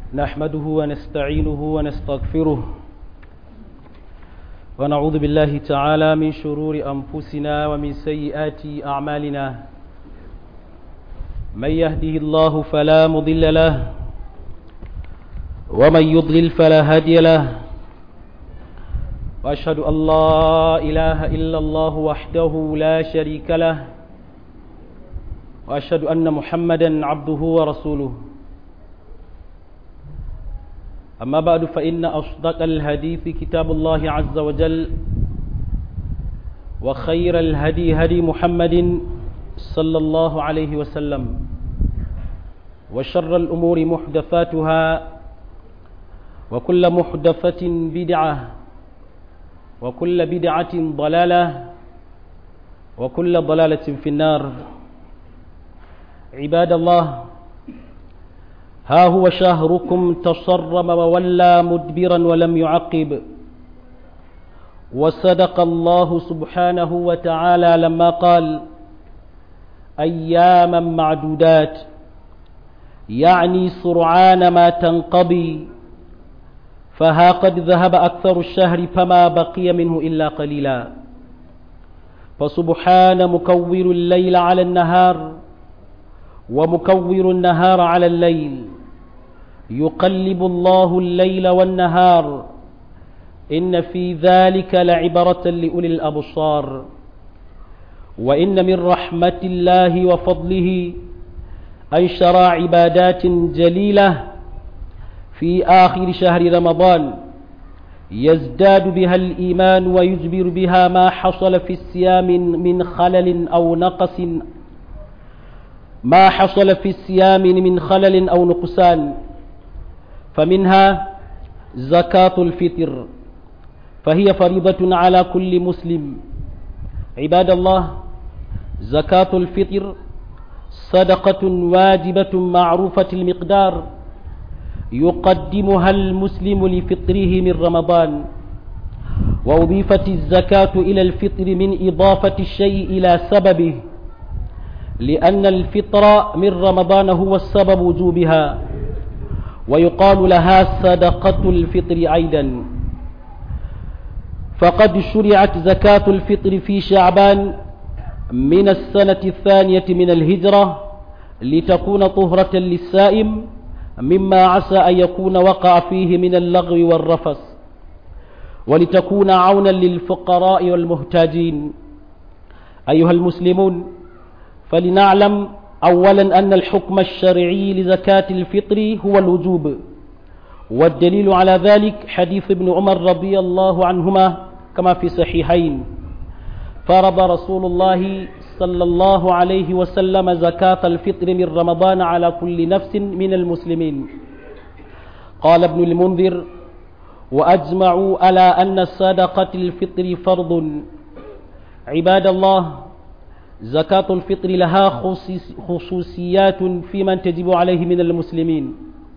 نحمده ونستعينه ونستغفره ونعوذ بالله تعالى من شرور أنفسنا ومن سيئات أعمالنا من يهده الله فلا مضل له ومن يضلل فلا هادي له وأشهد أن لا إله إلا الله وحده لا شريك له وأشهد أن محمدا عبده ورسوله أما بعد فإن أصدق الحديث كتاب الله عز وجل وخير الهدي هدي محمد صلى الله عليه وسلم وشر الأمور محدثاتها وكل محدثة بدعة وكل بدعة ضلالة وكل ضلالة في النار عباد الله ها هو شهركم تصرم وولى مدبرا ولم يعقب وصدق الله سبحانه وتعالى لما قال أياما معدودات يعني سرعان ما تنقضي فها قد ذهب أكثر الشهر فما بقي منه إلا قليلا فسبحان مكور الليل على النهار ومكور النهار على الليل يقلب الله الليل والنهار إن في ذلك لعبرة لأولي الأبصار وإن من رحمة الله وفضله أن شرع عبادات جليلة في آخر شهر رمضان يزداد بها الإيمان ويجبر بها ما حصل في الصيام من خلل أو نقص ما حصل في الصيام من خلل أو نقصان فمنها زكاة الفطر فهي فريضة على كل مسلم عباد الله زكاة الفطر صدقة واجبة معروفة المقدار يقدمها المسلم لفطره من رمضان وأضيفت الزكاة إلى الفطر من إضافة الشيء إلى سببه لأن الفطر من رمضان هو السبب وجوبها ويقال لها صدقة الفطر أيضا فقد شرعت زكاة الفطر في شعبان من السنة الثانية من الهجرة لتكون طهرة للسائم مما عسى أن يكون وقع فيه من اللغو والرفث ولتكون عونا للفقراء والمحتاجين أيها المسلمون فلنعلم أولا أن الحكم الشرعي لزكاة الفطر هو الوجوب والدليل على ذلك حديث ابن عمر رضي الله عنهما كما في صحيحين فرض رسول الله صلى الله عليه وسلم زكاة الفطر من رمضان على كل نفس من المسلمين قال ابن المنذر وأجمعوا على أن صدقة الفطر فرض عباد الله زكاة الفطر لها خصوصيات في من تجب عليه من المسلمين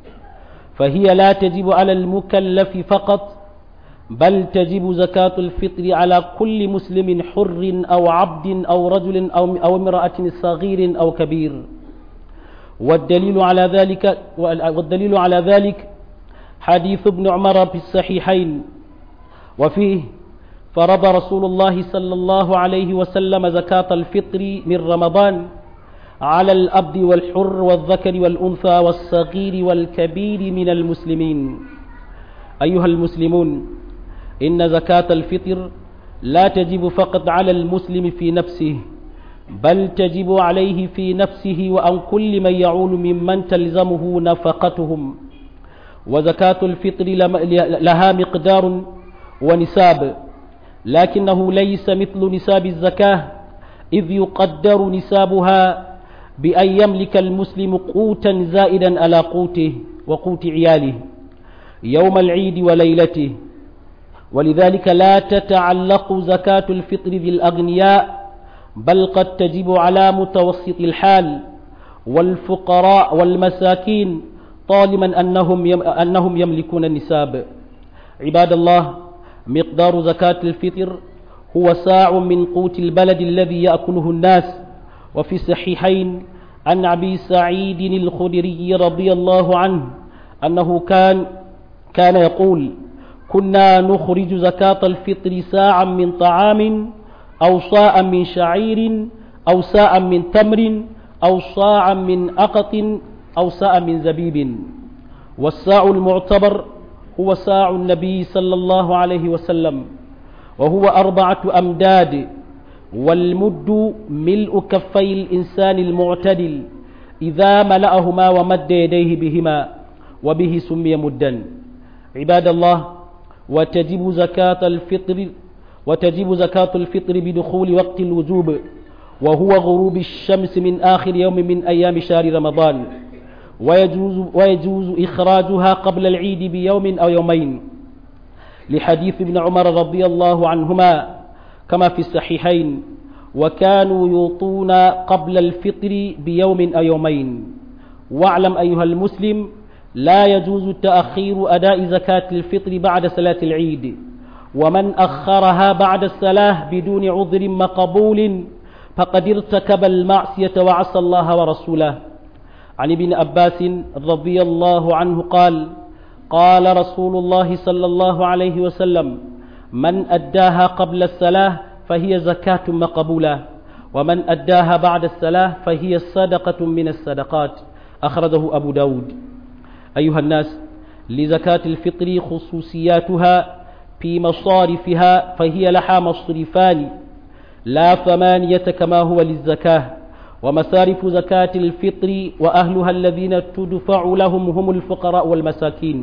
فهي لا تجب على المكلف فقط بل تجب زكاة الفطر على كل مسلم حر أو عبد أو رجل أو, أو امرأة صغير أو كبير والدليل على ذلك والدليل على ذلك حديث ابن عمر في الصحيحين وفيه فرض رسول الله صلى الله عليه وسلم زكاة الفطر من رمضان على الأبد والحر والذكر والأنثى والصغير والكبير من المسلمين أيها المسلمون إن زكاة الفطر لا تجب فقط على المسلم في نفسه بل تجب عليه في نفسه وعن كل من يعول ممن تلزمه نفقتهم وزكاة الفطر لها مقدار ونساب لكنه ليس مثل نساب الزكاة إذ يقدر نسابها بأن يملك المسلم قوتا زائدا على قوته وقوت عياله يوم العيد وليلته ولذلك لا تتعلق زكاة الفطر بالأغنياء بل قد تجب على متوسط الحال والفقراء والمساكين طالما أنهم, أنهم يملكون النساب عباد الله مقدار زكاة الفطر هو ساع من قوت البلد الذي يأكله الناس وفي الصحيحين عن أبي سعيد الخدري رضي الله عنه أنه كان كان يقول كنا نخرج زكاة الفطر ساعا من طعام أو صاعا من شعير أو ساعا من تمر أو صاعا من أقط أو ساعا من زبيب والساع المعتبر هو ساع النبي صلى الله عليه وسلم وهو أربعة أمداد والمد ملء كفي الإنسان المعتدل إذا ملأهما ومد يديه بهما وبه سمي مدا عباد الله وتجب زكاة الفطر وتجب زكاة الفطر بدخول وقت الوجوب وهو غروب الشمس من آخر يوم من أيام شهر رمضان ويجوز, ويجوز إخراجها قبل العيد بيوم أو يومين لحديث ابن عمر رضي الله عنهما كما في الصحيحين وكانوا يوطون قبل الفطر بيوم أو يومين واعلم أيها المسلم لا يجوز تأخير أداء زكاة الفطر بعد صلاة العيد ومن أخرها بعد الصلاة بدون عذر مقبول فقد ارتكب المعصية وعصى الله ورسوله عن ابن عباس رضي الله عنه قال قال رسول الله صلى الله عليه وسلم من أداها قبل الصلاة فهي زكاة مقبولة ومن أداها بعد الصلاة فهي صدقة من الصدقات أخرجه أبو داود أيها الناس لزكاة الفطر خصوصياتها في مصارفها فهي لها مصرفان لا ثمانية كما هو للزكاة ومصارف زكاة الفطر وأهلها الذين تدفع لهم هم الفقراء والمساكين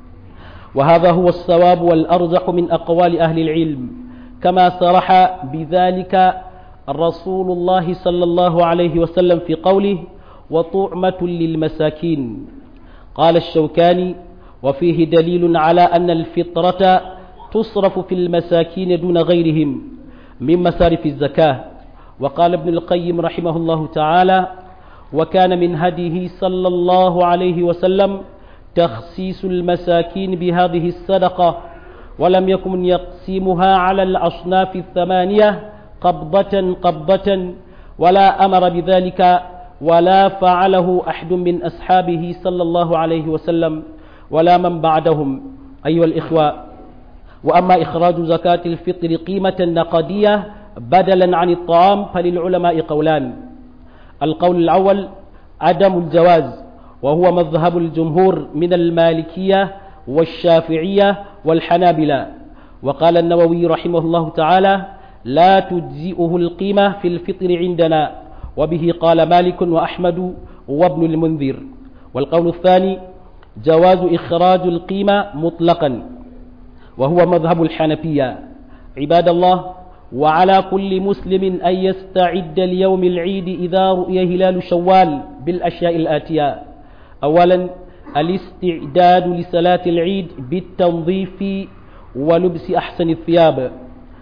وهذا هو الصواب والأرجح من أقوال أهل العلم كما صرح بذلك رسول الله صلى الله عليه وسلم في قوله وطعمة للمساكين قال الشوكاني وفيه دليل على أن الفطرة تصرف في المساكين دون غيرهم من مصارف الزكاة وقال ابن القيم رحمه الله تعالى وكان من هديه صلى الله عليه وسلم تخصيص المساكين بهذه الصدقة ولم يكن يقسمها على الأصناف الثمانية قبضة قبضة ولا أمر بذلك ولا فعله أحد من أصحابه صلى الله عليه وسلم ولا من بعدهم أيها الإخوة وأما إخراج زكاة الفطر قيمة نقدية بدلا عن الطعام فللعلماء قولان القول الأول عدم الجواز وهو مذهب الجمهور من المالكية والشافعية والحنابلة وقال النووي رحمه الله تعالى لا تجزئه القيمة في الفطر عندنا وبه قال مالك وأحمد وابن المنذر والقول الثاني جواز إخراج القيمة مطلقا وهو مذهب الحنفية عباد الله وعلى كل مسلم أن يستعد ليوم العيد إذا رؤي هلال شوال بالأشياء الآتية أولا الاستعداد لصلاة العيد بالتنظيف ولبس أحسن الثياب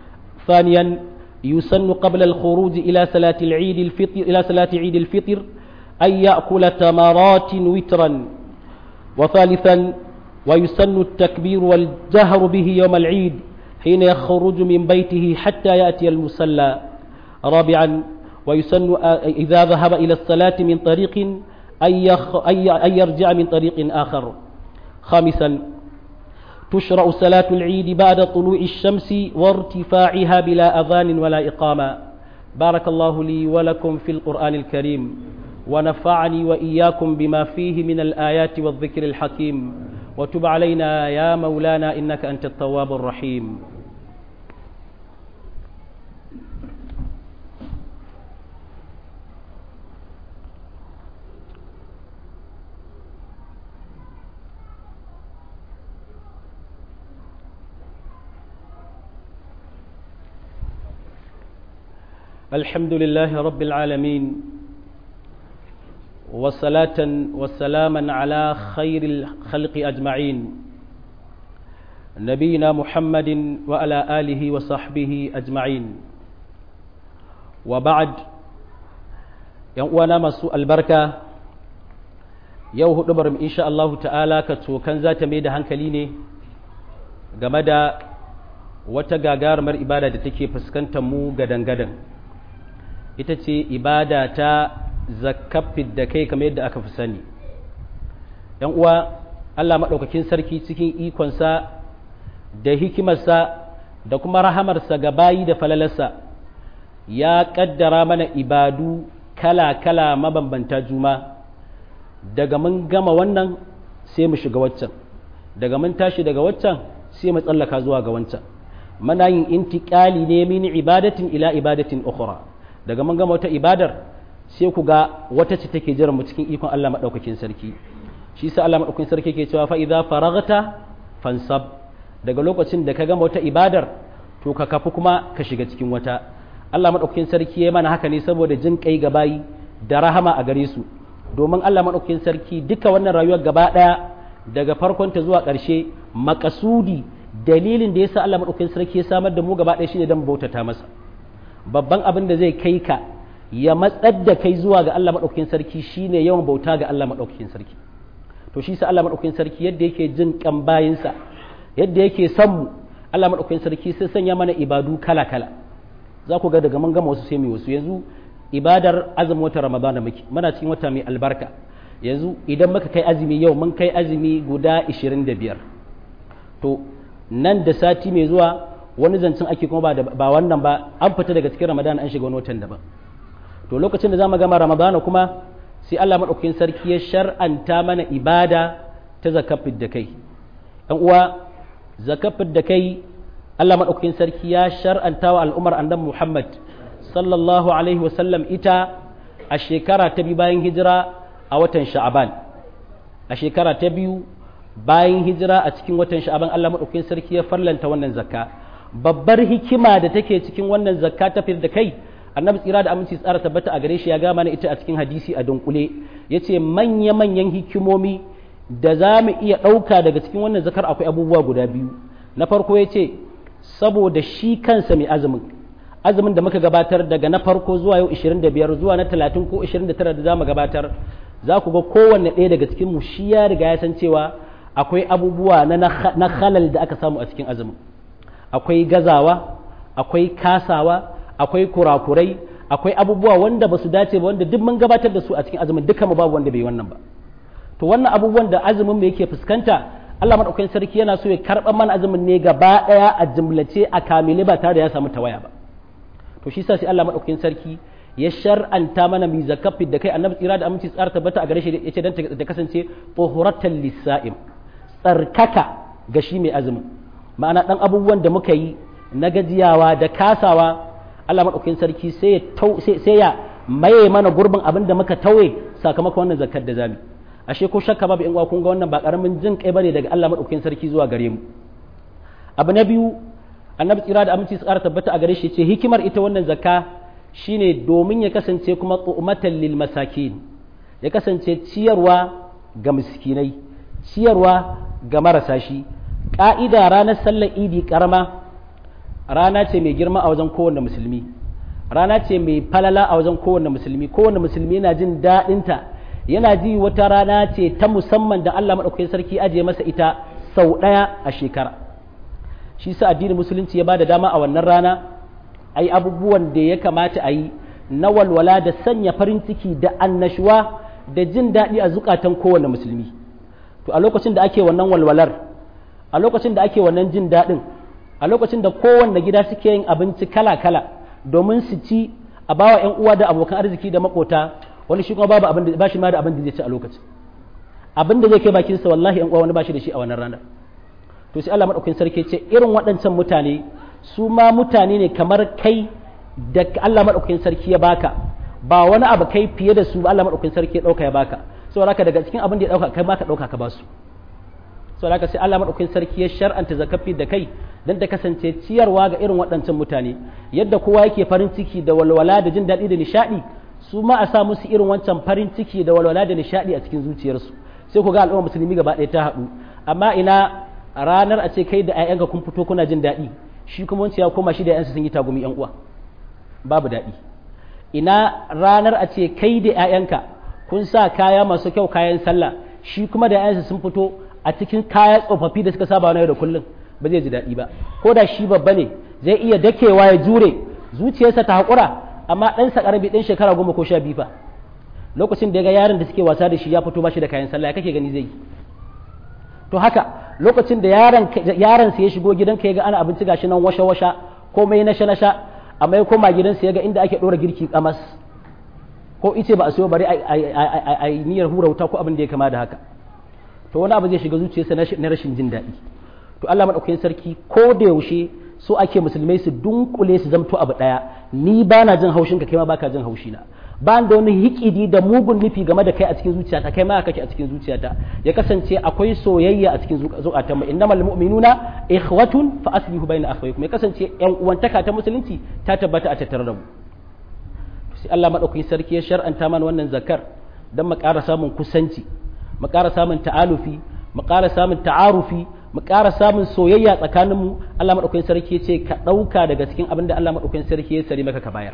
ثانيا يسن قبل الخروج إلى صلاة العيد الفطر إلى صلاة عيد الفطر أن يأكل تمرات وترا وثالثا ويسن التكبير والجهر به يوم العيد حين يخرج من بيته حتى يأتي المصلى رابعا ويسن إذا ذهب إلى الصلاة من طريق أن, يخ... أن يرجع من طريق آخر خامسا تشرع صلاة العيد بعد طلوع الشمس وارتفاعها بلا أذان ولا إقامة بارك الله لي ولكم في القرآن الكريم ونفعني وإياكم بما فيه من الآيات والذكر الحكيم وتب علينا يا مولانا إنك أنت التواب الرحيم الحمد لله رب العالمين وصلاة وسلاما على خير الخلق أجمعين نبينا محمد وعلى آله وصحبه أجمعين وبعد يوانا مسوء البركة yau hudu barin insha Allah ta'ala ka cokan za ta mai da hankali ne game da wata gagarumar ibada da take fuskantar mu gadan-gadan ita ce ibada ta zakafin da kai kamar yadda aka fi sani ‘yan uwa Allah maɗaukakin sarki cikin ikonsa da hikimarsa da kuma rahamarsa ga bayi da falalarsa ya ƙaddara mana ibadu kala-kala mabambanta juma daga mun gama wannan sai mu shiga waccan daga mun tashi daga waccan sai mu tsallaka zuwa ga wancan muna yin intiƙali ne min ibadatin ila ibadatin ukhra daga mun gama wata ibadar sai ku ga wata ce take jiran mu cikin ikon Allah madaukakin sarki shi sa Allah madaukakin sarki ke cewa fa idza faraghta fansab daga lokacin da ka gama wata ibadar to ka kafu kuma ka shiga cikin wata Allah madaukakin sarki ya mana haka ne saboda jin kai ga bayi da rahama a gare su domin Allah madaukakin sarki duka wannan rayuwar gaba daya daga farkon ta zuwa ƙarshe makasudi dalilin da yasa Allah madaukakin sarki ya samar da mu gaba daya shine dan bautata masa babban abin da zai kai ka ya matsar da kai zuwa ga Allah madaukakin sarki shine yawan bauta ga Allah madaukakin sarki to shi sa Allah madaukakin sarki yadda yake jin kan bayinsa yadda yake son mu Allah madaukakin sarki sai sanya mana ibadu kala kala za ku ga daga mun gama wasu sai mu wasu yanzu ibadar azumin wata ramadana muke muna cikin wata mai albarka yanzu idan muka kai azumi yau mun kai azumi guda 25 to nan da sati mai zuwa wani zancen ake kuma ba, ba wannan ba an fita daga cikin ramadana an shiga wani watan daban to lokacin da za mu gama ramadana kuma sai Allah maɗaukakin sarki ya shar'anta mana ibada ta zakafin da kai ɗan uwa zakafin da kai Allah maɗaukakin sarki ya shar'anta wa al'ummar annabi Muhammad sallallahu alaihi wasallam ita a shekara ta biyu bayan hijira a watan sha'aban a shekara ta biyu bayan hijira a cikin watan sha'aban Allah maɗaukakin sarki ya farlanta wannan zakka babbar hikima da take cikin wannan zakka ta da kai annabi tsira da aminci tsara tabbata a gare shi ya gama na ita a cikin hadisi a dunkule ya ce manya-manyan hikimomi da za mu iya ɗauka daga cikin wannan zakar akwai abubuwa guda biyu na farko ya ce saboda shi kansa mai azumin azumin da muka gabatar daga na farko zuwa yau 25 zuwa na 30 ko 29 da za mu gabatar za ku ga kowanne ɗaya daga cikin mu shi ya riga ya san cewa akwai abubuwa na halal da aka samu a cikin azumin akwai gazawa akwai kasawa akwai kurakurai akwai abubuwa wanda ba su dace ba wanda duk mun gabatar da su a cikin azumin duka mu babu wanda bai wannan ba to wannan abubuwan da azumin mu yake fuskanta Allah madaukakin sarki yana so ya karɓar mana azumin ne gaba ɗaya a jumlace a kamile ba tare da ya samu tawaya ba to shi sa sai Allah madaukakin sarki ya shar'anta mana mi zakafi da kai annabi tsira da aminci tsara tabbata a gare shi yace dan ta kasance tuhuratan lisa'im tsarkaka ga shi mai azumin ma'ana dan abubuwan da muka yi na gajiyawa da kasawa Allah maɗaukakin sarki sai ya maye mana gurbin abin da muka tauye sakamakon wannan zakar da zami ashe ko shakka babu in kun ga wannan ba karamin jin kai bane daga Allah maɗaukakin sarki zuwa gare mu abu na biyu annabi tsira da aminci tsara tabbata a gare shi ce hikimar ita wannan zakka shine domin ya kasance kuma tu'matan lil masakin ya kasance ciyarwa ga miskinai ciyarwa ga marasa shi ka'ida ranar sallar idi karama rana ce mai girma a wajen kowanne musulmi rana ce mai falala a wajen kowanne musulmi kowanne musulmi yana jin daɗinta yana ji wata rana ce ta musamman da Allah maɗaukakin sarki ajiye masa ita sau ɗaya a shekara shi sa addinin musulunci ya ba da dama a wannan rana a yi abubuwan da ya kamata a yi na walwala da sanya farin ciki da annashuwa da jin daɗi a zukatan kowanne musulmi to a lokacin da ake wannan walwalar a lokacin da ake wannan jin daɗin a lokacin da kowanne gida suke yin abinci kala-kala domin su ci a bawa 'yan uwa da abokan arziki da makota wani shi kuma babu abin da ba shi ma da abin da zai ci a lokacin abin da zai kai bakin sa wallahi 'yan uwa wani ba shi da shi a wannan ranar to sai Allah madaukakin sarki ce irin waɗancan mutane su ma mutane ne kamar kai da Allah madaukakin sarki ya baka ba wani abu kai fiye da su ba Allah madaukakin sarki ya dauka ya baka saboda haka daga cikin abin da ya dauka kai ma ka dauka ka ba su sau haka sai Allah maɗaukin sarki ya shar'anta zakafi da kai don ta kasance ciyarwa ga irin waɗancan mutane yadda kowa yake farin ciki da walwala da jin daɗi da nishaɗi su ma a sa musu irin wancan farin ciki da walwala da nishaɗi a cikin zuciyarsu sai ku ga al'umma musulmi gaba ɗaya ta haɗu amma ina ranar a ce kai da 'ya'yanka kun fito kuna jin daɗi shi kuma wancan ya koma shi da 'yansa sun yi tagumi 'yan uwa babu daɗi ina ranar a ce kai da 'ya'yanka kun sa kaya masu kyau kayan sallah shi kuma da 'ya'yansa sun fito a cikin kaya tsofaffi da suka saba na yau da kullum ba zai ji daɗi ba ko da shi babba ne zai iya dakewa ya jure zuciyarsa ta haƙura amma ɗansa ƙarami ɗan shekara goma ko sha biyu fa lokacin da ya ga yaron da suke wasa da shi ya fito ba shi da kayan sallah ya kake gani zai yi to haka lokacin da yaron yaron sa ya shigo gidanka ya ga ana abinci gashi nan washa washa komai na sha na sha amma ya koma gidansa ya ga inda ake dora girki kamas ko ice ba a siyo bari a niyyar hura wuta ko abin da ya kama da haka to wani abu zai shiga zuciyarsa na rashin jin daɗi to Allah madaukakin sarki ko da yaushe so ake musulmai su dunkule su zamto abu ɗaya ni ba na jin haushinka kai ma baka jin haushina ba da wani hikidi da mugun nufi game da kai a cikin zuciyata kai ma kake a cikin zuciyata ya kasance akwai soyayya a cikin zukatan mu innamal mu'minuna ikhwatun fa aslihu baina akhawaykum ya kasance yan uwantaka ta musulunci ta tabbata a tattare da mu sai Allah madaukakin sarki ya shar'anta mana wannan zakar dan mu ƙara samun kusanci mu ƙara samun ta'alufi mu ƙara samun ta'arufi mu ƙara samun soyayya tsakaninmu Allah madaukakin sarki ya ce ka ɗauka daga cikin abin da Allah madaukakin sarki ya sari maka ka bayar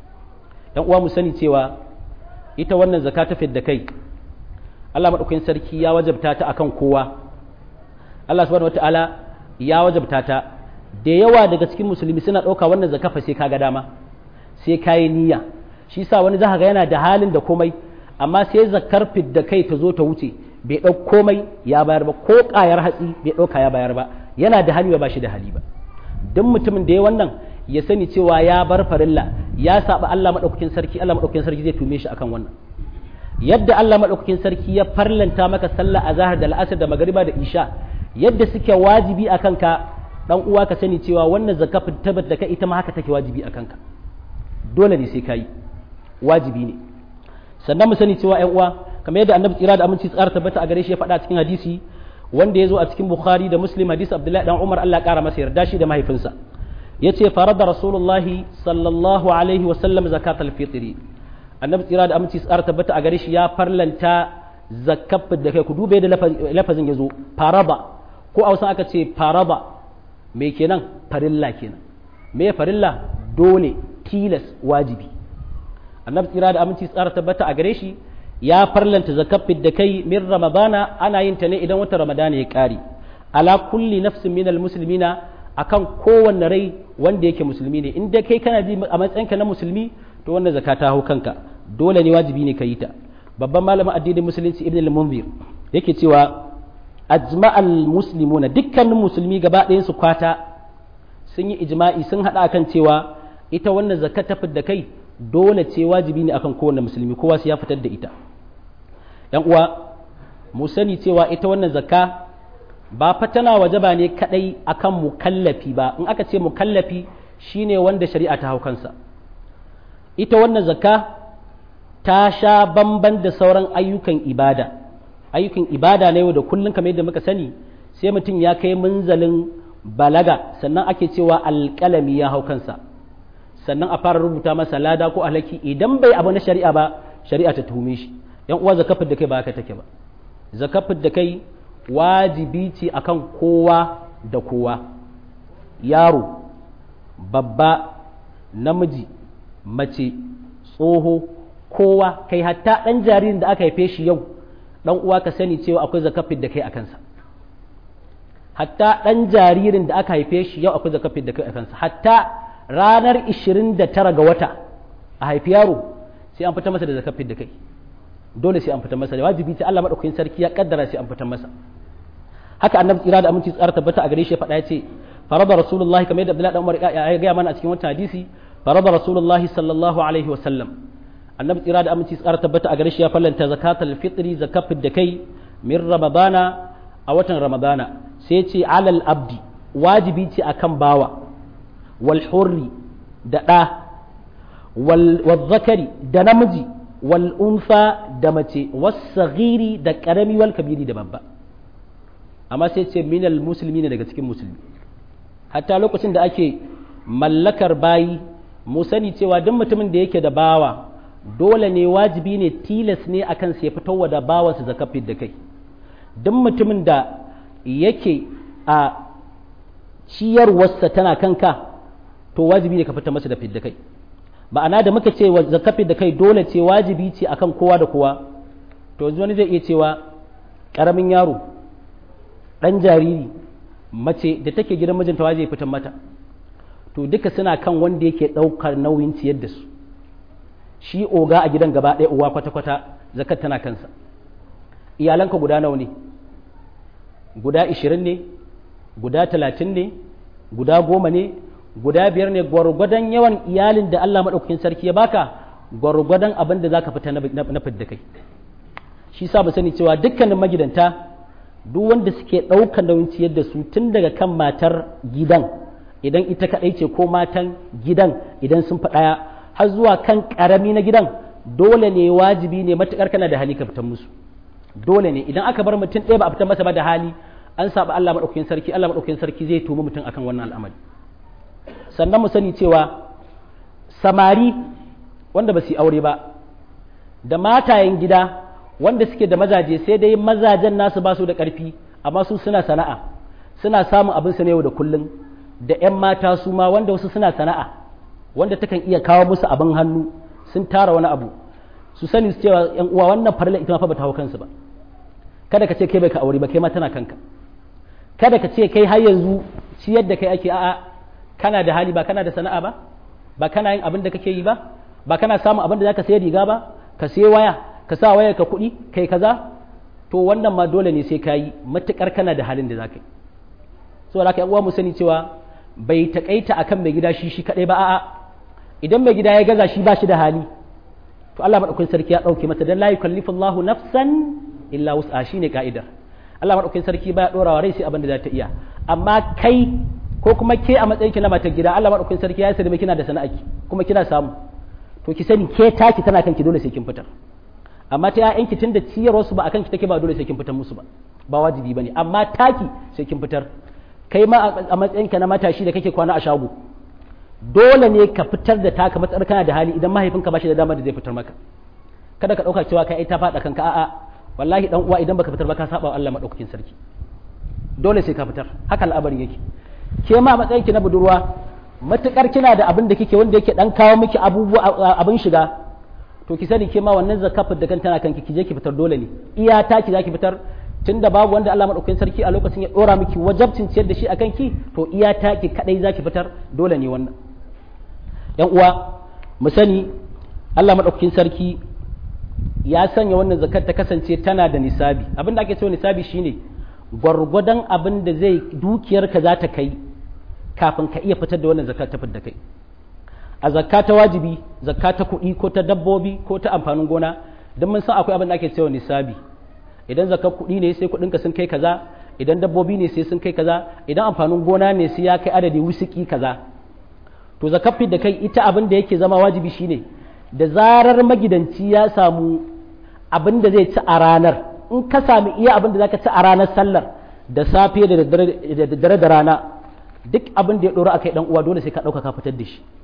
yan uwa mu sani cewa ita wannan zaka ta fidda kai Allah madaukakin sarki ya wajabta ta akan kowa Allah subhanahu wataala ya wajabta ta da yawa daga cikin musulmi suna ɗauka wannan zaka fa sai kaga dama sai kayi niyya shi sa wani zaka ga yana da halin da komai amma sai zakar fidda kai ta zo ta wuce bai ɗau komai ya bayar ba ko ƙayar hatsi bai ɗauka ya bayar ba yana da hali ba shi da hali ba duk mutumin da ya wannan ya sani cewa ya bar farilla ya saba Allah madaukakin sarki Allah madaukakin sarki zai tume shi akan wannan yadda Allah madaukakin sarki ya farlanta maka sallah azhar da al'asr da magriba da isha yadda suke wajibi akan ka dan uwa ka sani cewa wannan zakafin tabbat da ka ita ma haka take wajibi akan ka dole ne sai kai wajibi ne sannan mu sani cewa ƴan uwa kamar yadda annabi tsira da aminci tsara tabbata a gare shi ya faɗa cikin hadisi wanda ya zo a cikin bukhari da muslim hadisi abdullahi dan umar allah ƙara masa yarda shi da mahaifinsa ya ce farada rasulullahi sallallahu alaihi wa sallam zakatul fitri annabi tsira da aminci tsara tabbata a gare shi ya farlanta zakaf da kai ku dube da lafazin ya zo faraba ko a wasan aka ce faraba me kenan farilla kenan me farilla dole tilas wajibi annabi tsira da aminci tsara tabbata a gare shi ya farlanta zakafin da kai min ramadana ana yin ta ne idan wata ramadana ya kare ala kulli nafsin minal muslimina akan kowanne rai wanda yake musulmi ne in dai kai kana ji a matsayinka na musulmi to wannan zakka ta hau kanka dole ne wajibi ne ka yi ta babban malamin addinin musulunci ibn al-munzir yake cewa ajma'al muslimuna dukkanin musulmi gaba ɗayan su kwata sun yi ijma'i sun hada kan cewa ita wannan zakka ta da kai dole ce wajibi ne akan kowanne musulmi kowa sai ya fitar da ita yan uwa mu sani cewa ita wannan zakka ba fa tana wajaba ne kadai akan mukallafi ba in aka ce mukallafi shine wanda shari'a ta hau kansa ita wannan zakka ta sha bamban da sauran ayyukan ibada ayyukan ibada na yau da kullum kamar yadda muka sani sai mutum ya kai munzalin balaga sannan ake cewa alƙalami ya hau kansa sannan a fara rubuta masa lada ko alhaki idan bai abu na shari'a ba shari'a ta tuhume shi yan uwa zakafin da kai ba haka take ba zakafin da kai wajibi ce akan kowa da kowa yaro babba namiji mace tsoho kowa kai hatta ɗan jaririn da aka haife shi yau ɗan uwa ka sani cewa akwai zakafin da kai a kansa hatta ɗan jaririn da aka haife shi yau akwai zakafin da kai a kansa hatta ranar 29 ga wata a haifi yaro sai an fita masa da zakafin da kai dole sai an fita masa da wajibi ce Allah madaukakin sarki ya kaddara sai an fita masa haka annabi tsira da aminci tsara tabbata a gare shi faɗa ya ce farada rasulullahi kamar yadda Abdullahi dan Umar ya ga mana a cikin wannan hadisi farada rasulullahi sallallahu alaihi wa sallam annabi tsira da aminci tsara tabbata a gare shi ya fallanta zakatul fitri zakafin da kai min ramadana a watan ramadana sai ce alal abdi wajibi ce akan bawa wal hurri da ɗa wal zakari da namiji wal unfa da mace wasagiri da karami wal kabiri da babba amma sai ce minal musulmi ne daga cikin musulmi hatta lokacin da ake mallakar bayi mu sani cewa duk mutumin da yake da bawa dole ne wajibi ne tilas ne akan sai fitowa da bawansa zakafin da kai duk mutumin da yake a ciyarwarsa tana kanka to wajibi ne ka fita masa da fidda kai ma'ana da muka ce zakafin da kai dole ce wajibi ce akan kowa da kowa to yanzu wani zai iya cewa ƙaramin yaro ɗan jariri mace da take gidan mijinta waje fitan mata to duka suna kan wanda yake ɗaukar nauyin ciyar da su shi oga a gidan gaba ɗaya uwa kwata-kwata zakat tana kansa iyalanka guda nawa ne guda ishirin ne guda talatin ne guda goma ne guda biyar ne gwargwadon yawan iyalin da Allah maɗaukakin sarki ya baka gwargwadon abin da za ka fita na fidda kai shi sa ba sani cewa dukkanin magidanta duk wanda suke ɗaukar nauyin ciyar da su tun daga kan matar gidan idan ita kaɗai ce ko matan gidan idan sun fi ɗaya har zuwa kan ƙarami na gidan dole ne wajibi ne matuƙar kana da hali ka fitan musu dole ne idan aka bar mutum ɗaya ba a fitar masa ba da hali an saba Allah maɗaukakin sarki Allah maɗaukakin sarki zai tumi mutum akan wannan al'amari sannan mu sani cewa samari wanda ba su yi aure ba da matayen gida wanda suke da mazaje sai dai mazajen nasu ba su da ƙarfi amma su suna sana'a suna samun abin su ne yau da kullum da 'yan mata su ma wanda wasu suna sana'a wanda takan iya kawo musu abin hannu sun tara wani abu su sani su cewa 'yan uwa wannan farla ita ma fa ba ta hau kansu ba kada ka ce kai bai ka aure ba kai ma tana kanka kada ka ce kai har yanzu ciyar da kai ake a'a kana da hali ba kana da sana'a ba ba kana yin abin da kake yi ba ba kana samun abin da zaka sayi riga ba ka sayi waya ka sa wayar ka kuɗi kai kaza to wannan ma dole ne sai ka yi matukar kana da halin da zaka yi saboda haka uwa mu sani cewa bai takaita akan mai gida shi shi kadai ba a'a idan mai gida ya gaza shi ba shi da hali to Allah madaukakin sarki ya dauke masa dan la yukallifullahu nafsan illa wus'a shine ka'idar Allah madaukakin sarki baya dorawa rai sai abin da za ta iya amma kai ko kuma ke a matsayin ki na matar gida Allah madaukakin sarki ya sani kina da sana'aki kuma kina samu to ki sani ke taki tana kanki dole sai kin fitar amma ta ƴaƴanki tunda ciyarwar su ba akan ki take ba dole sai kin fitar musu ba ba wajibi bane amma taki sai kin fitar kai ma a matsayin ka na matashi da kake kwana a shago dole ne ka fitar da taka matsar kana da hali idan mahaifinka ba shi da dama da zai fitar maka kada ka dauka cewa kai ta faɗa kanka a'a wallahi dan uwa idan baka fitar ba ka saba wa Allah madaukakin sarki dole sai ka fitar haka al'amarin yake ke ma matsayin ki na budurwa matukar kina da abin da kike wanda yake dan kawo miki abubuwa abin shiga to ki sani ke ma wannan zakafin da kan tana kanki ki je ki fitar dole ne iya ta ki zaki fitar tunda babu wanda Allah madaukakin sarki a lokacin ya dora miki wajabcin ciyar da shi akan ki to iya ta ki kadai zaki fitar dole ne wannan yan uwa mu sani Allah madaukakin sarki ya sanya wannan zakat ta kasance tana da nisabi abin da ake cewa nisabi shine gwargwadon abin da zai dukiyarka za ta kai kafin ka iya fitar da wannan zakat ta da kai a zakka ta wajibi zakka ta kuɗi ko ta dabbobi ko ta amfanin gona don mun san akwai abin da ake cewa nisabi idan zakar kuɗi ne sai kuɗinka sun kai kaza idan dabbobi ne sai sun kai kaza idan amfanin gona ne sai ya kai adadi wusiki kaza to zakar da kai ita abin da yake zama wajibi shine da zarar magidanci ya samu abin da zai ci a ranar in ka sami iya abin da zaka ci a ranar sallar da safe da daddare da rana duk abin da ya ɗoru a kai ɗan uwa dole sai ka ɗauka ka fitar da shi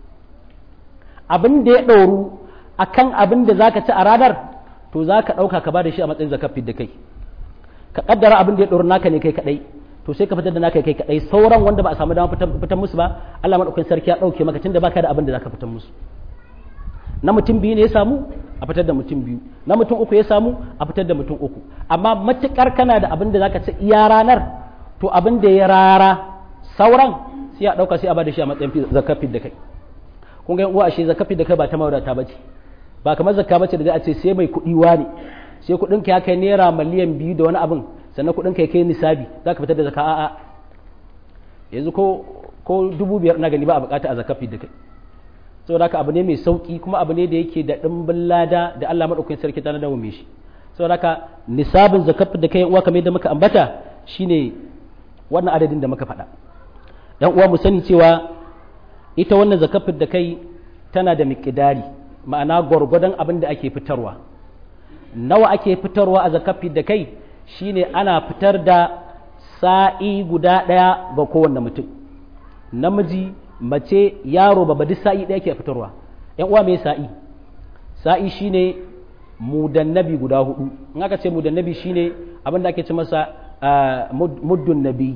abin da ya ɗoru a kan abin da zaka ci a ranar to za ka ɗauka ka ba da shi a matsayin zakafin da kai ka ƙaddara abin da ya ɗoru naka ne kai kaɗai to sai ka fitar da naka kai kaɗai sauran wanda ba a samu dama fitar musu ba Allah maɗaukakin sarki ya ɗauke maka tunda baka da abin da zaka fitar musu na mutum biyu ne ya samu a fitar da mutum biyu na mutum uku ya samu a fitar da mutum uku amma matuƙar kana da abin da zaka ci iya ranar to abin da ya rara sauran sai a ɗauka sai a ba da shi a matsayin zakafin da kai kun ga uwa ashe zakafin da kai ba ta mawadata ba ce ba kamar zakka bace da za a ce sai mai kuɗi wani sai kuɗin ka ya kai naira miliyan biyu da wani abin sannan kuɗin ka ya kai nisabi za ka fitar da zakka a'a yanzu ko ko dubu biyar na gani ba a bukata a zakafi da kai saboda haka abu ne mai sauki kuma abu ne da yake da ɗimbin lada da Allah madaukakin sarki ta nadawo mai shi saboda haka nisabin zakafi da kai uwa kamar yadda muka ambata shine wannan adadin da muka faɗa dan uwa mu sani cewa ita wannan zakafin da kai tana da miƙidari ma'ana gwargwadon abin da ake fitarwa nawa ake fitarwa a zakafi da kai shine ana fitar da sa'i guda ɗaya ga kowanne mutum namiji mace yaro ba duk sa'i ɗaya ke fitarwa yan uwa mai sa'i sa'i shine mudannabi guda hudu in aka ce mudannabi shine abin da ake ce masa muddun nabi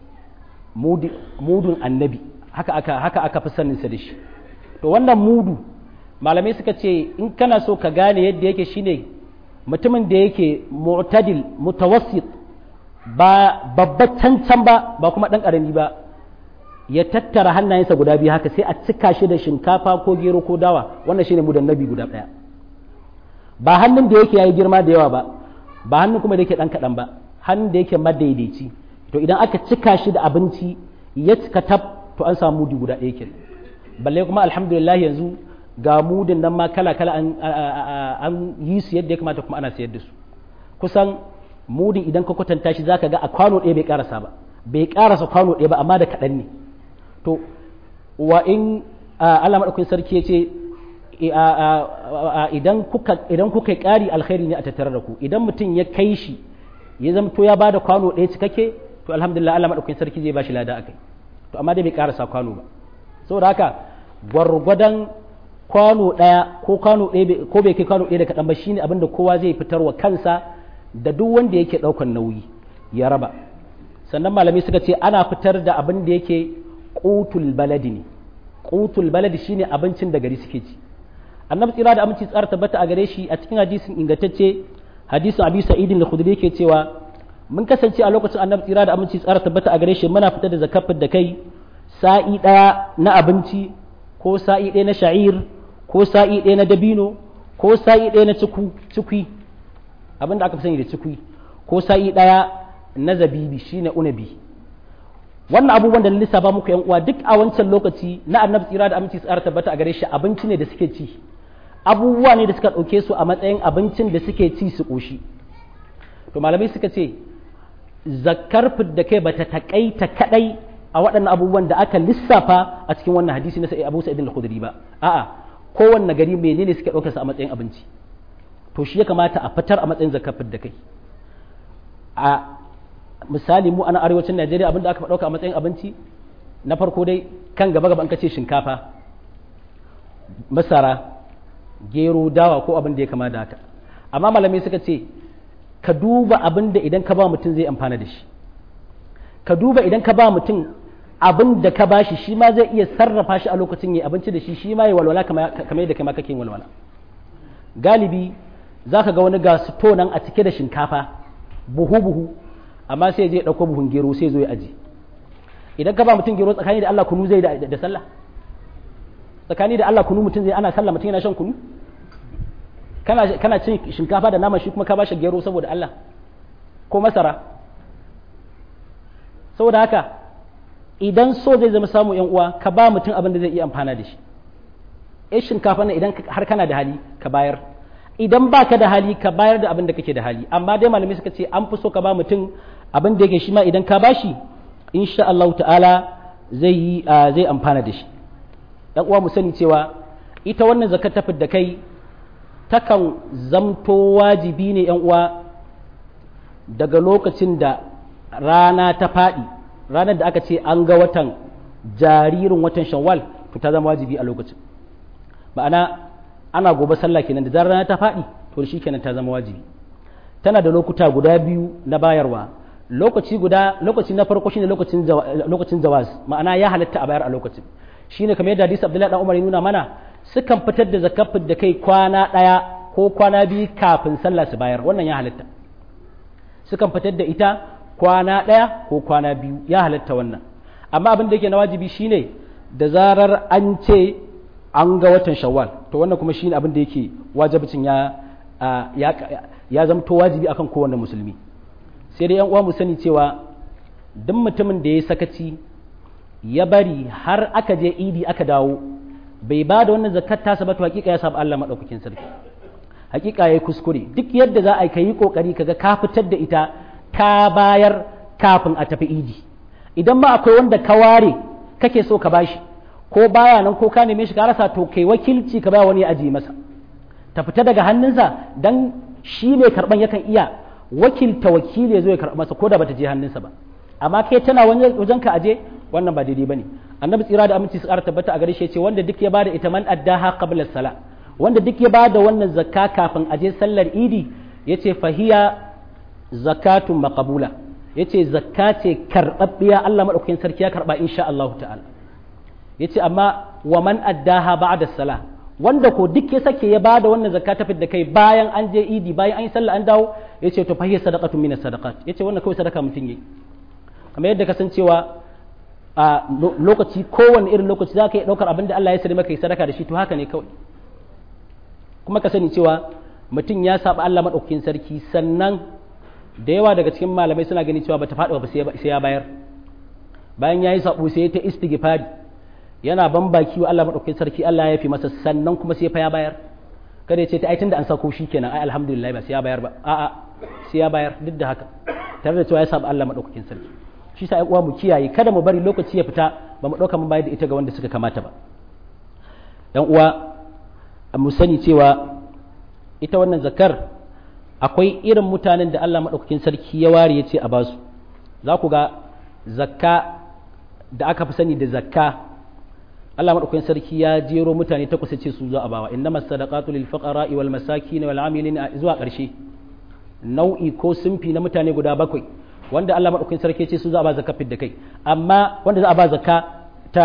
mudun annabi haka aka haka aka fi saninsa da shi to wannan mudu malamai suka ce in kana so ka gane yadda yake shine mutumin da yake mu'tadil mutawassit ba babba cancan ba ba kuma dan karami ba ya tattara hannayensa guda biyu haka sai a cika shi da shinkafa ko gero ko dawa wannan shine mudan nabi guda daya ba hannun da yake yayi girma da yawa ba ba hannun kuma da yake dan kadan ba hannun da yake madaidaici to idan aka cika shi da abinci ya cika tab to an samu mudi guda ɗaya kenan balle kuma alhamdulillah yanzu ga mudin nan ma kala kala an yi su yadda ya kamata kuma ana sayar da su kusan mudin idan ka kwatanta shi zaka ga a kwano ɗaya bai karasa ba bai karasa kwano ɗaya ba amma da kaɗan ne to wa in Allah madaukakin sarki ya ce idan kuka idan kuka ƙari alkhairi ne a tattare da ku idan mutum ya kai shi ya zama to ya bada kwano ɗaya cikakke to alhamdulillah Allah madaukakin sarki zai bashi lada akai to amma dai bai karasa kwano ba saboda haka gwargwadon kwano ɗaya ko kwano ɗaya ko bai kai kwano ɗaya da kaɗan ba shine abin da kowa zai fitar wa kansa da duk wanda yake ɗaukan nauyi ya raba sannan malamai suka ce ana fitar da abin da yake qutul baladi ne qutul baladi shine abincin da gari suke ci annabi tsira da aminci tsara tabbata a gare shi a cikin hadisin ingantacce hadisin abi sa'idin da khudri yake cewa mun kasance a lokacin annabi tsira da aminci tsara tabbata a gare shi muna fitar da zakafin da kai sa'i ɗaya na abinci ko sa'i ɗaya na sha'ir ko sa'i ɗaya na dabino ko sa'i ɗaya na cikwi abin da aka fi sani da cikwi ko sa'i ɗaya na zabibi shine unabi wannan abubuwan da na lissafa muku yan uwa duk a wancan lokaci na annabi tsira da aminci tsara tabbata a gare shi abinci ne da suke ci abubuwa ne da suka ɗauke su a matsayin abincin da suke ci su ƙoshi to malamai suka ce zakar da kai bata takaita kadai a waɗannan abubuwan da aka lissafa a cikin wannan hadisi na sai Abu Sa'id al-Khudri ba a'a kowanne gari menene suke ɗaukar sa a matsayin abinci to shi ya kamata a fitar a matsayin zakar da kai a misali mu ana arewacin Najeriya abinda aka ɗauka a matsayin abinci na farko dai kan gaba gaba an kace shinkafa masara gero dawa ko abin da ya kama da haka amma malamai suka ce ka duba abin da idan ka ba mutum zai amfana da shi ka duba idan ka ba mutum abin da ka bashi shi ma zai iya sarrafa shi a lokacin yi abinci da shi shi ma ya walwala kamar yadda kai ma kake walwala galibi za ka ga wani ga sito nan a cike da shinkafa buhu buhu amma sai je ɗauko buhun gero sai zo ya aji idan ka ba mutum gero tsakani da Allah kunu zai da sallah tsakani da Allah kunu mutum zai ana sallah mutum yana shan kunu kana kana cin shinkafa da nama shi kuma ka bashi gero saboda Allah ko masara saboda haka idan so zai zama samu yan uwa ka ba mutum abin da zai iya amfana da shi eh shinkafa na idan har kana da hali ka bayar idan baka da hali ka bayar da abin da kake da hali amma dai malamai suka ce an fi so ka ba mutum abin da yake shi ma idan ka bashi insha Allah ta'ala zai yi zai amfana da shi dan uwa mu sani cewa ita wannan zakat ta da kai takan zamto wajibi ne yan uwa daga lokacin da rana ta faɗi ranar da aka ce an ga watan jaririn watan shawwal to ta zama wajibi a lokacin ma'ana ana gobe sallah kenan da zarar rana ta faɗi to shi kenan ta zama wajibi tana da lokuta guda biyu na bayarwa lokaci guda lokaci na farko shine lokacin lokacin zawaz ma'ana ya halatta a bayar a lokacin shine kamar yadda hadisi Abdullahi dan Umar ya nuna mana sukan fitar da zakafin da kai kwana ɗaya ko kwana biyu kafin sallah su bayar wannan ya halatta sukan fitar da ita kwana ɗaya ko kwana biyu ya halatta wannan amma abin da yake na wajibi shine da zarar an ce an ga watan shawwal to wannan kuma shine abin da yake wajibcin ya ya ya zamto wajibi akan kowanne musulmi sai dai yan uwa mu sani cewa duk mutumin da ya sakaci ya bari har aka je idi aka dawo bai ba da wannan zakat tasa ba to hakika ya saba Allah madaukakin sarki hakika yayi kuskure duk yadda za a yi kokari kaga ka fitar da ita ka bayar kafin a tafi idi idan ma akwai wanda ka ware kake so ka bashi ko baya nan ko ka neme shi ka rasa to kai wakilci ka baya wani aji masa ta fita daga hannunsa dan shi mai karban yakan iya wakilta wakili ya zo ya karɓa masa ko da bata je hannunsa ba amma kai tana wajen ka aje wannan ba daidai bane annabi tsira da aminci su ƙara tabbata a gare shi ce wanda duk ya bada ita man addaha qabla sala wanda duk ya bada wannan zakka kafin aje sallar idi yace fahiya zakatun maqbula yace zakka ce karɓaɓɓiya Allah madaukakin sarki ya karɓa insha Allah ta'ala yace amma wa man addaha ba'da sala wanda ko duk ya sake ya bada wannan zakka ta da kai bayan an je idi bayan an yi sallah an dawo yace to fahiya sadaqatun min sadaqat yace wannan kawai sadaka mutum yayi kamar yadda kasancewa a lokaci kowane irin lokaci za ka yi ɗaukar abin da Allah ya sani maka yi sadaka da shi to haka ne kawai kuma ka sani cewa mutum ya saba Allah maɗaukakin sarki sannan da yawa daga cikin malamai suna gani cewa bata faɗi ba sai ya bayar bayan yayi sabo sai ta istighfari yana ban baki wa Allah madaukakin sarki Allah ya fi masa sannan kuma sai fa ya bayar kada ya ce ta ai tunda an sako shi kenan ai alhamdulillah ba sai ya bayar ba a'a sai ya bayar duk da haka tare da cewa ya saba Allah madaukakin sarki shi sa uwa mu kiyaye kada mu bari lokaci ya fita ba mu dauka mun bayar da ita ga wanda suka kamata ba dan uwa mu sani cewa ita wannan zakar akwai irin mutanen da Allah madaukakin sarki ya ware ya ce a basu za ku ga zakka da aka fi sani da zakka Allah madaukakin sarki ya jero mutane takwas ce su za a bawa innamas sadaqatu lil fuqara wal masakin wal amilin zuwa ƙarshe nau'i ko sunfi na mutane guda bakwai wanda Allah madaukakin sarki ce su za a ba zakka da kai amma wanda za a ba zakka ta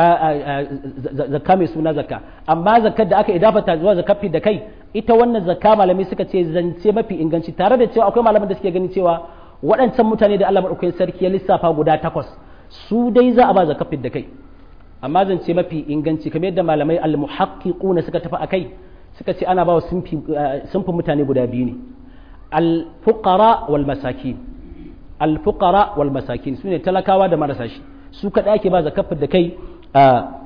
zakka mai suna zakka amma zakkar da aka idafata zuwa zakka da kai ita wannan zakka malami suka ce zance mafi inganci tare da cewa akwai malaman da suke ganin cewa waɗancan mutane da Allah madaukakin sarki ya lissafa guda takwas su dai za a ba zakka da kai amma zance mafi inganci kamar yadda malamai al-muhaqqiquna suka tafi akai suka ce ana ba wa sunfin mutane guda biyu ne al-fuqara wal masakin al-fuqara wal masakin sune talakawa da marasa shi su kada ake ba zakafin da kai a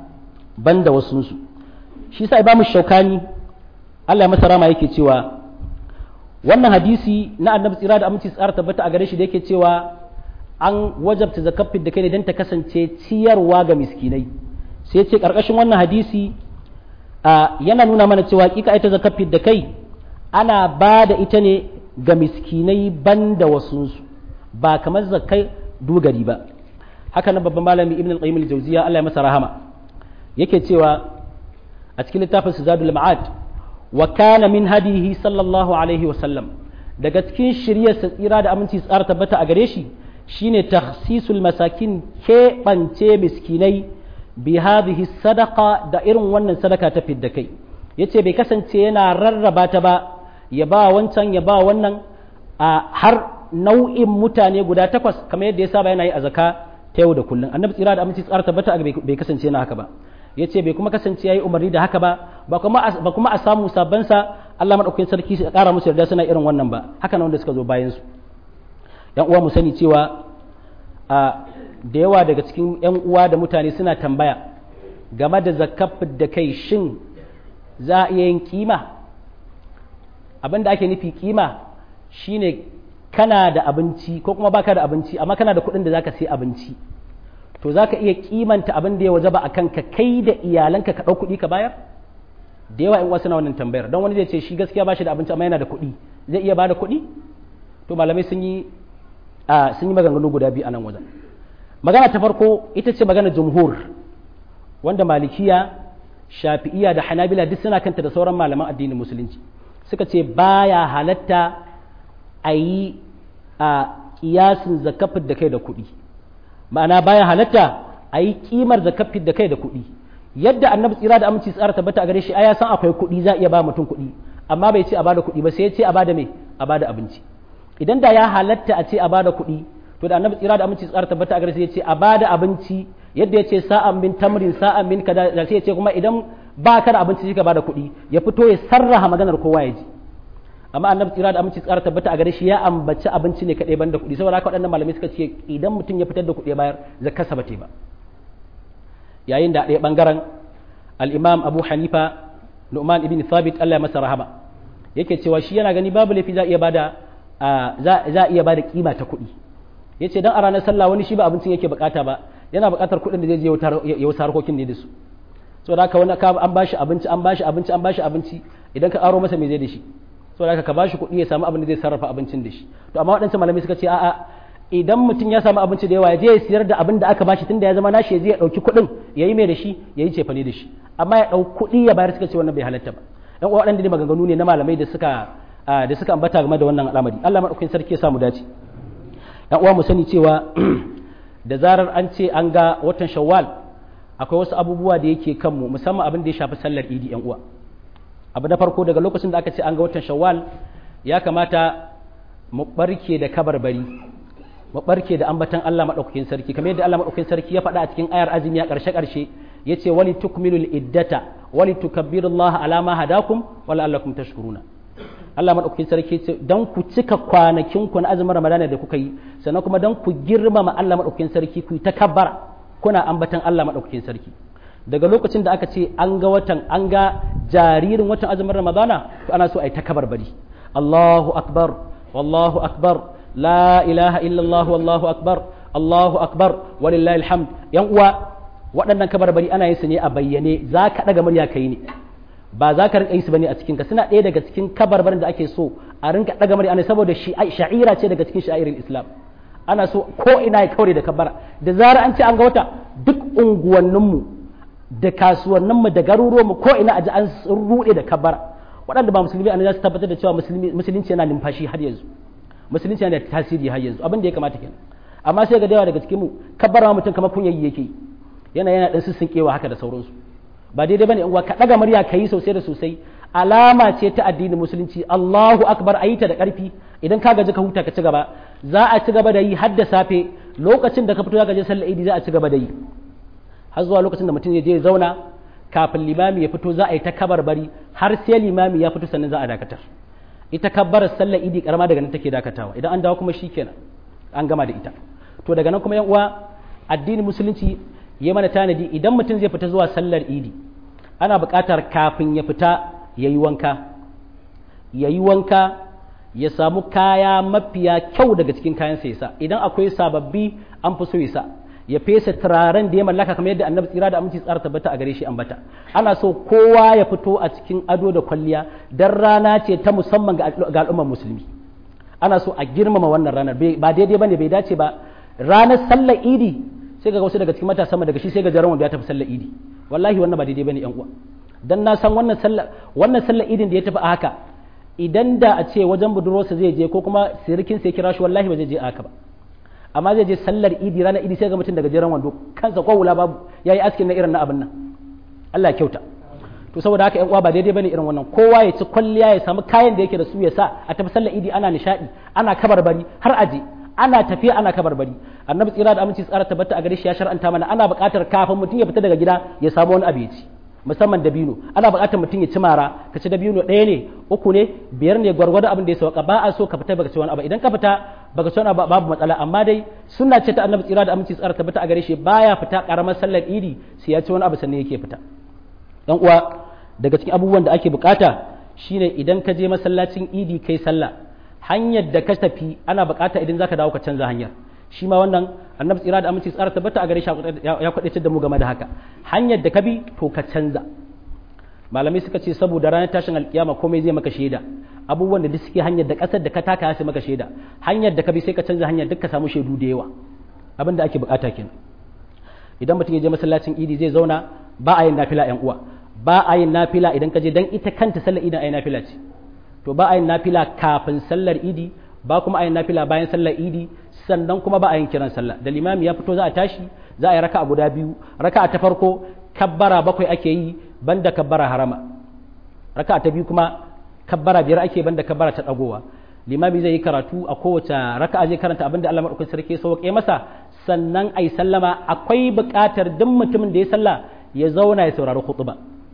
banda wasu su shi sa imamu shaukani Allah ya masa rama yake cewa wannan hadisi na annabi tsira da aminci tsara tabbata a gare shi da yake cewa an wajabta zakafin da kai ne don ta kasance ciyarwa ga miskinai sai ce karkashin wannan hadisi yana nuna mana cewa kika ita zakafin da kai ana ba da ita ne ga miskinai banda wasunsu ba kamar zakai dogari ba haka nan babban malami ibn al-qayyim al-jawziya Allah ya masa rahama yake cewa a cikin littafin zadul ma'ad wa kana min hadihi sallallahu alaihi wa sallam daga cikin shiryar sa tsira da aminci tsara tabbata a gare shi shine takhsisul masakin keɓance miskinai bi hadhihi sadaqa da irin wannan sadaka ta fidda kai yace bai kasance yana rarraba ta ba ya ba wancan ya ba wannan a har nau'in mutane guda takwas kamar yadda ya saba yana yi a zaka ta yau da kullum annabi tsira da aminci tsara tabbata bai kasance yana haka ba ya ce bai kuma kasance ya yi umarni da haka ba ba kuma a samu sabansa Allah maɗaukakin sarki su ƙara musu yarda suna irin wannan ba haka na wanda suka zo bayan su yan uwa mu sani cewa a da yawa daga cikin yan uwa da mutane suna tambaya game da zakaf da kai shin za a iya yin kima abin da ake nufi kima shine kana da abinci ko kuma baka da abinci amma kana da kuɗin da zaka sai abinci to zaka iya kimanta abin da ya wajaba akan ka kai da iyalanka ka ɗau kuɗi ka bayar da yawa in wasu na wannan tambayar don wani zai ce shi gaskiya ba shi da abinci amma yana da kuɗi zai iya bada kuɗi to malamai sun yi a sun yi maganganu guda biyu a nan wajen magana ta farko ita ce magana jumhur wanda malikiya shafi'iya da hanabila duk suna kanta da sauran malaman addinin musulunci suka ce baya halatta a yi a kiyasin zakafin da kai da kuɗi ma'ana baya halatta a yi kimar zakafin da kai da kuɗi yadda annabi tsira da aminci tsara tabbata a gare shi ya san akwai kuɗi za a iya ba mutum kuɗi amma bai ce a bada kuɗi ba sai ya ce a bada me a bada abinci idan da ya halatta a ce a bada kuɗi to da annabi tsira da aminci tsara tabbata a gare shi ya ce a bada abinci yadda ya ce sa'an min tamrin sa'an min kaza da sai ya ce kuma idan ba ka da abinci sai ka bada kuɗi ya fito ya sarraha maganar kowa ya ji amma annabi tsira da aminci tsara tabbata a gare shi ya ambaci abinci ne kaɗai banda kuɗi saboda haka waɗannan malamai suka ce idan mutum ya fitar da kuɗi bayar zakarsa ba ba yayin da ɗaya ɓangaren al'imam abu hanifa nu'man ibn thabit allah ya masa rahama yake cewa shi yana gani babu laifi za a iya bada za a iya bada kima ta kuɗi yace dan a ranar sallah wani shi ba abincin yake bukata ba yana bukatar kuɗin da zai je ya wasu harkokin ne da su saboda haka wani an bashi abinci an bashi abinci an bashi abinci idan ka aro masa me zai da shi saboda haka ka bashi kuɗi ya samu abin da zai sarrafa abincin da shi to amma waɗansu malamai suka ce a'a idan mutum ya samu abinci da yawa ya je ya siyar da abin da aka bashi tunda ya zama nashi ya je ya ɗauki kuɗin ya yi mai da shi ya yi cefane da shi amma ya ɗau kuɗi ya bayar suka ce wannan bai halatta ba ɗan uwa waɗanda ne maganganu ne na malamai da suka da suka ambata game da wannan al'amari Allah madaukakin sarki ya samu dace ɗan uwa mu sani cewa da zarar an ce an ga watan shawwal akwai wasu abubuwa da yake kanmu musamman abin da ya shafi sallar idi yan uwa abu na farko daga lokacin da aka ce an ga watan shawwal ya kamata mu barke da kabarbari mu barke da ambatan Allah madaukakin sarki kamar yadda Allah madaukakin sarki ya faɗa a cikin ayar azumi a ƙarshe ƙarshe yace wali tukmilul iddata wali tukabbirullaha ala ma hadakum wa la'allakum tashkuruna Allah madaukakin sarki ce dan ku cika kwanakin ku na azumin Ramadana da kuka yi sannan kuma dan ku girmama Allah madaukakin sarki ku ta kabbara kuna ambatan Allah madaukakin sarki daga lokacin da aka ce an ga watan an ga jaririn watan azumin Ramadana to ana so a yi ta kabarbari Allahu akbar wallahu akbar la ilaha illallah wallahu akbar Allahu akbar walillahi alhamd yan uwa waɗannan kabarbari ana yin su ne a bayyane za ka ɗaga murya kai ne ba za ka rinka yi su bane a cikin ka suna ɗaya daga cikin kabarbarin da ake so a rinka ɗaga murya ne saboda sha'ira ce daga cikin sha'irin islam ana so ko ina ya kaure da kabara da zarar an ce an ga wata duk unguwanninmu da kasuwanninmu da garuruwanmu ko ina a ji an ruɗe da kabara waɗanda ba musulmi ana za su tabbatar da cewa musulunci yana numfashi har yanzu musulunci yana da tasiri har yanzu abin da ya kamata kenan amma sai ga da yawa daga cikin mu kabbara mutum kamar kunyayi yake yana yana dan sissinkewa haka da sauransu ba daidai bane in ka daga murya kai sosai da sosai alama ce ta addinin musulunci Allahu akbar ayi ta da karfi idan ka gaji ka huta ka ci gaba za a ci gaba da yi har da safe lokacin da ka fito zaka je sallar idi za a ci gaba da yi har zuwa lokacin da mutum ya je ya zauna kafin limami ya fito za a yi ta kabarbari har sai limami ya fito sannan za a dakatar ita kabbarar sallar idi karama daga nan take dakatawa idan an dawo kuma shikenan an gama da ita to daga nan kuma yan uwa addinin musulunci ya mana tanadi idan mutum zai fita zuwa sallar idi ana buƙatar kafin ya fita ya yi wanka ya yi wanka ya samu kaya mafiya kyau daga cikin kayan sa yasa idan akwai sababbi an fi so yasa ya fesa turaren da ya mallaka kamar yadda annabi tsira da aminci tsara tabbata a gare shi ambata ana so kowa ya fito a cikin ado da kwalliya dan rana ce ta musamman ga al'ummar musulmi ana so a girmama wannan ranar ba daidai bane bai dace ba ranar sallar idi sai ga wasu daga cikin matasa daga shi sai ga jaran wanda ya tafi sallar idi wallahi wannan ba daidai bane yan uwa dan na san wannan sallar wannan sallar idin da ya tafi a haka idan da a ce wajen budurwarsa zai je ko kuma sirikin sai kira shi wallahi ba zai je a haka ba amma zai je sallar idi ranar idi sai ga mutum daga jaran wando kansa ko wula babu yayi askin na irin na abin nan Allah ya kyauta to saboda haka yan uwa ba daidai bane irin wannan kowa ya ci kwalliya ya samu kayan da yake da su ya sa a tafi sallar idi ana nishadi ana kabarbari har aje ana tafiya ana kabarbari annabi tsira da aminci tsara tabbata a gare shi ya shar'anta mana ana buƙatar kafin mutum ya fita daga gida ya samu wani abu ya ci musamman dabino ana buƙatar mutum ya ci mara ka ci dabino ɗaya ne uku ne biyar ne gwargwado abin da ya sauka ba a so ka fita baka ci wani abu idan ka fita baka ci wani abu babu matsala amma dai sunna ce ta annabi tsira da aminci tsara tabbata a gare shi baya fita karamar sallar idi sai ya ci wani abu sannan yake fita dan uwa daga cikin abubuwan da ake bukata shine idan ka je masallacin idi kai sallah hanyar da ka tafi ana bukata idan zaka dawo ka canza hanyar shi ma wannan annabi tsira da aminci tsara tabbata a gare shi ya kwadaitar da mu game da haka hanyar da ka bi to ka canza malamai suka ce saboda ranar tashin alkiyama komai zai maka shaida abubuwan da duk suke hanyar da kasar da ka taka sai maka shaida hanyar da ka bi sai ka canza hanyar duk ka samu shaidu da yawa abin da ake bukata kenan idan mutum ya je masallacin idi zai zauna ba a yin nafila yan uwa ba a yin nafila idan ka je dan ita kanta sallar idi ai nafila ce to ba a yin nafila kafin sallar idi ba kuma a yin nafila bayan sallar idi sannan kuma ba a yin kiran sallah da limami ya fito za a tashi za a yi raka'a guda biyu raka'a ta farko kabbara bakwai ake yi banda kabbara harama raka'a ta biyu kuma kabbara biyar ake banda kabbara ta dagowa limami zai yi karatu a kowace raka'a zai karanta abinda Allah madaukakin sarki ya sauke masa sannan ai sallama akwai buƙatar duk mutumin da ya sallah ya zauna ya saurari khutba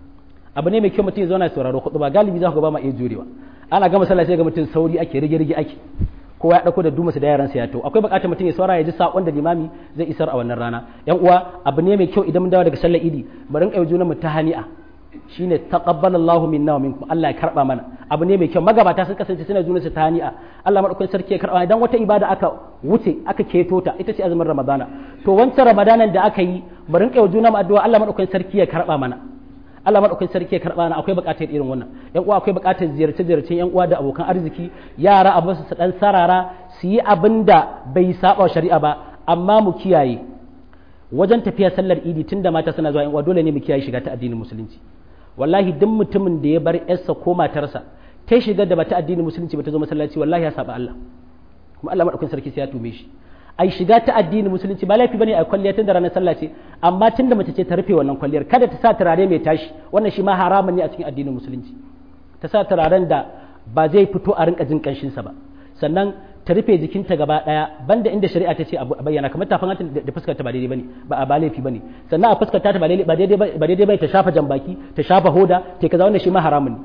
abu ne mai kyau mutum ya zauna ya saurari khutba galibi za ku ba ma iya jurewa ana gama sallah sai ga mutum sauri ake rige rige ake kowa ya dauko da dumarsa da yaransa ya to akwai bukatar mutum ya saura ya ji sakon da limami zai isar a wannan rana yan uwa abu ne mai kyau idan mun dawo daga sallar idi mu rinka yi mu ta hani'a shine taqabbalallahu minna wa minkum Allah ya karba mana abu ne mai kyau magabata sun kasance suna juna su ta hani'a Allah madaukakin sarki ya karba idan wata ibada aka wuce aka keto ta ita ce azumin ramadana to wancan ramadanan da aka yi mu rinka yi juna mu addu'a Allah madaukakin sarki ya karba mana Allah madaukakin sarki ya karba na akwai bukatar irin wannan yan uwa akwai bukatar ziyarce ziyarcen yan uwa da abokan arziki yara a basu su dan sarara su yi abin da bai saba shari'a ba amma mu kiyaye wajen tafiya sallar idi tunda mata suna zuwa yan uwa dole ne mu kiyaye shiga ta addinin musulunci wallahi duk mutumin da ya bar yarsa ko matarsa ta shiga da bata addinin musulunci bata zo masallaci wallahi ya saba Allah kuma Allah madaukakin sarki sai ya tume shi ai shiga ta addinin musulunci ba laifi bane a kwalliya tun da ranar sallah ce amma tun da mace ce ta rufe wannan kwalliyar kada ta sa turare mai tashi wannan shi ma haramun ne a cikin addinin musulunci ta sa turaren da ba zai fito a rinka jin kanshin sa ba sannan ta rufe jikinta gaba daya banda inda shari'a ta ce a bayyana kamar tafin hanta da fuskar ta ba daidai bane ba a ba laifi bane sannan a fuskar ta ba daidai ba daidai ba ta shafa jambaki ta shafa hoda ta kaza wannan shi ma haramun ne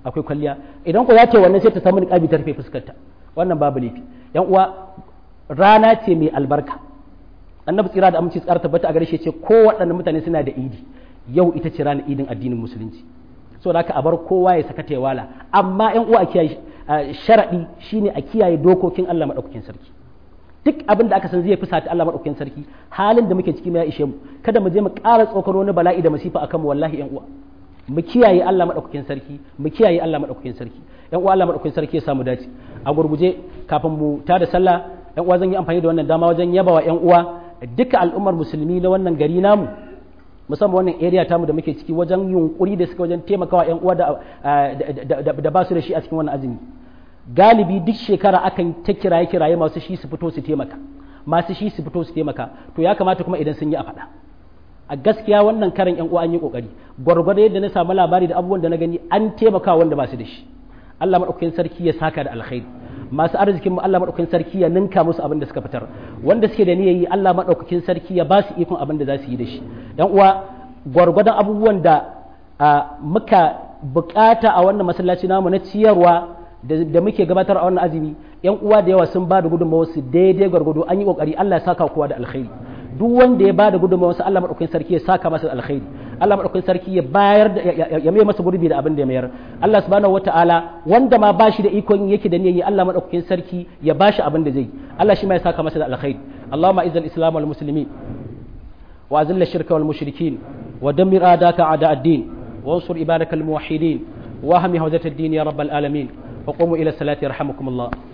akwai kwalliya idan ku za ta wannan sai ta samu niqabi ta rufe fuskarta wannan babu laifi yan uwa rana ce mai albarka annabi tsira da aminci tsara tabbata a gare shi ce ko waɗannan mutane suna da idi yau ita ce ranar idin addinin musulunci so da haka a bar kowa ya saka wala amma yan uwa a kiyaye sharadi shine a kiyaye dokokin Allah madaukakin sarki duk abin da aka san zai fusata Allah madaukakin sarki halin da muke ciki ya ishe mu kada mu je mu ƙara tsokano wani bala'i da masifa akan mu wallahi yan uwa mu kiyaye Allah madaukakin sarki mu kiyaye Allah madaukakin sarki yan uwa Allah madaukakin sarki ya samu dace a gurguje kafin mu tada sallah yan uwa zan yi amfani da wannan dama wajen yabawa yan uwa duka al'ummar musulmi na wannan gari namu musamman wannan area tamu da muke ciki wajen yunkuri da suka wajen taimakawa yan uwa da ba su da shi a cikin wannan azumi galibi duk shekara akan ta kiraye kiraye masu shi su fito su taimaka masu shi su fito su taimaka to ya kamata kuma idan sun yi a faɗa a gaskiya wannan karan yan uwa an yi kokari gwargwado yadda na samu labari da abubuwan da na gani an taimaka wanda ba su da shi Allah madaukakin sarki ya saka da alkhairi masu arzikin mu Allah madaukakin sarki ya ninka musu abin da suka fitar wanda suke da niyyar yi Allah madaukakin sarki ya ba su ikon abin da za su yi da shi yan uwa gwargwadon abubuwan da muka bukata a wannan masallaci namu na ciyarwa da muke gabatar a wannan azumi yan uwa da yawa sun ba da gudunmawa su daidai gwargwado an yi kokari Allah ya saka kowa da alkhairi duk wanda ya ba da gudunmawa su Allah madaukakin sarki ya saka masa da alkhairi Allah madaukakin sarki ya bayar da ya mai masa gurbi da abin da ya mayar Allah subhanahu wataala wanda ma ba shi da ikon yake da niyyar Allah madaukakin sarki ya ba shi abin da zai Allah shi ma ya saka masa da alkhairi Allahumma izzal islam wal muslimin wa azilla shirka wal mushrikin wa dammir adaka ada ad-din وانصر عبادك الموحدين واهم هوزة الدين يا رب العالمين وقوموا إلى الصلاة يرحمكم الله